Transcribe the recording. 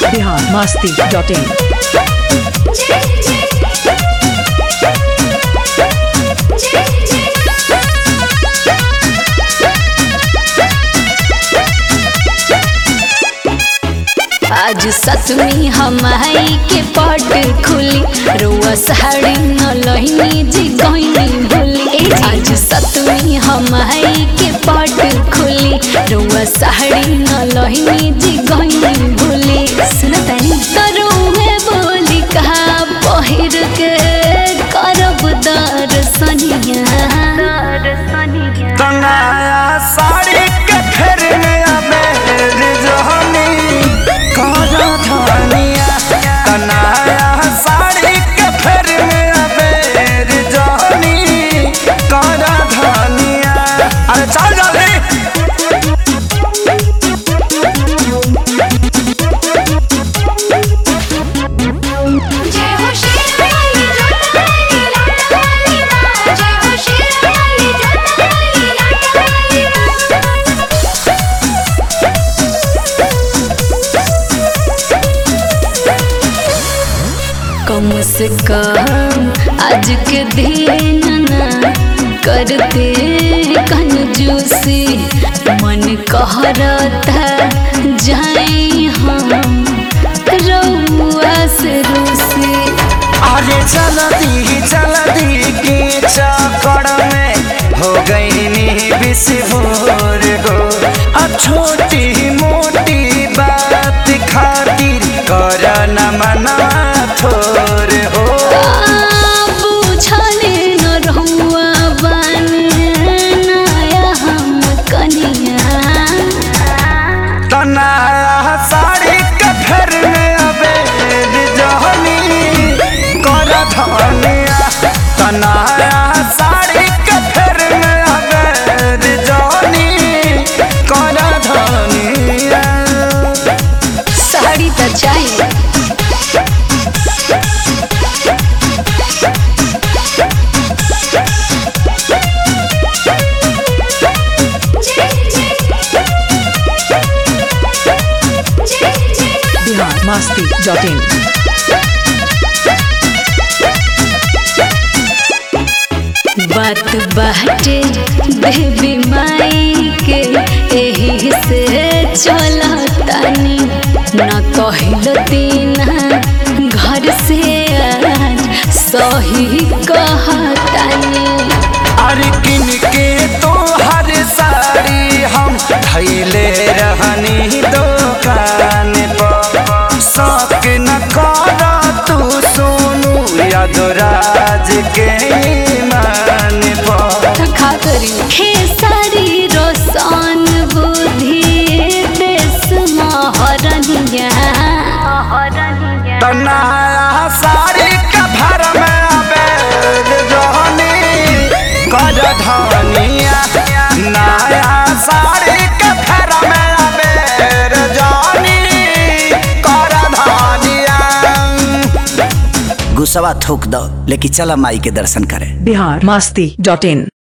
Bihar Masti dot in आज सतमी हमाई के पट खुली रुआ साड़ी न लहिनी जी गईनी भूली आज सतमी हमाई के पट खुली रुआ साड़ी न लहिनी जी गईनी भूली सुनतानी तरुहे बोली कहा पहिर के करब दर्शनिया दर्शनिया तनाया साड़ी के फेर में अबेर जहनी करा धनिया तनाया साड़ी के फेर में अबेर जहनी करा धनिया अरे चल जल्दी जय हो शेरवाली जोतावाली लाटावाली माँ जय हो शेरवाली जोतावाली लाटावाली माँ कम से कम आज के दिन ना करते कंजूसी मन कहरता जाए हम रउआ से रूसी अरे चलती चलती के चक्कर में हो गई नी बिस्फोर गो अब छोटी मोटी बात खातिर कर न मना थोर हो बुझले न रहुआ बनाया हम कनिया तना साड़ी के फेर में अबेर जहनी कर धनिया तना साड़ी के फेर में अबेर जहनी कर धनिया साड़ी तो चाहिए बिहार मस्ती डॉट इन बात बाटे देवी माई के एही से चलतानी न कहल दीना घर से आज सही कहतानी अरे किन के तो हर साड़ी हम धैले रहनी दुकान पर शौक न कर तू सोनू यादराज के ईमान पर खा करी खेसारी रोशन बुद्धि देश महरनिया तनाया साड़ी के भर में अबेर रहनी कर धनिया नया साड़ी के भर में अबेर जानी कर धनिया गुस्सावा थूक दो लेकिन चला माई के दर्शन करे बिहार मस्ती डॉट इन